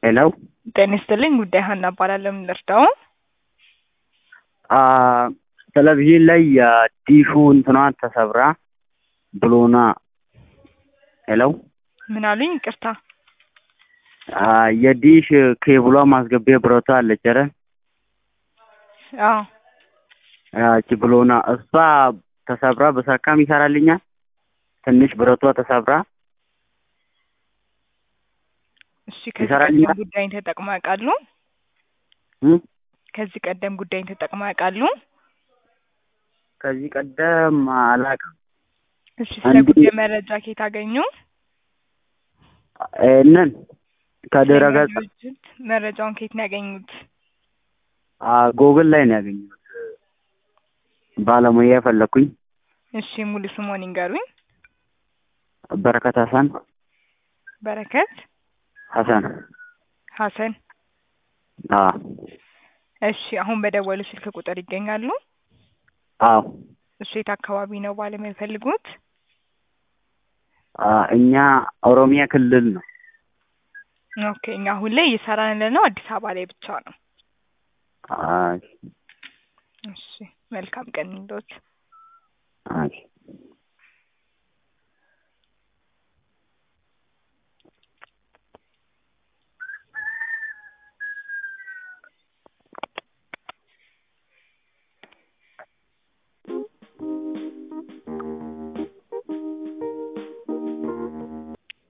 ሄሎ ጤና ይስጥልኝ። ጉዳይ ሀና እባላለሁ። ምን ልርዳው? አ ቴሌቪዥን ላይ የዲሹ እንትኗ ተሰብራ ብሎና ሄሎ ምን አሉኝ? ይቅርታ። አ የዲሽ ኬብሏ ማስገቢያ ብረቷ አለች አይደል? አዎ ያቺ ብሎና እሷ ተሰብራ በሰካም ይሰራልኛል። ትንሽ ብረቷ ተሰብራ እሺ። ከዚህ ይሰራልኛል? ቀደም ጉዳይን ተጠቅመው ያውቃሉ? እም? ከዚህ ቀደም ጉዳይን ተጠቅመው ያውቃሉ? ከዚህ ቀደም አላውቅም። እሺ። ስለ አንድ- ጉዳይ መረጃ ከየት አገኙ? ይህንን ከድረ ገጽ ድርጅት መረጃውን ከየት ነው ያገኙት? አ ጎግል ላይ ነው ያገኘሁት። ባለሙያ የፈለኩኝ እሺ። ሙሉ ስሞን ይንገሩኝ። በረከት ሀሰን በረከት ሀሰን ሀሰን። አ እሺ። አሁን በደወሉ ስልክ ቁጥር ይገኛሉ? አዎ እሱ የት አካባቢ ነው ባለሙያ የሚፈልጉት? አ እኛ ኦሮሚያ ክልል ነው። ኦኬ። እኛ አሁን ላይ እየሰራን ያለነው አዲስ አበባ ላይ ብቻ ነው። አይ እሺ። መልካም ቀን ይሁንልዎት። አይ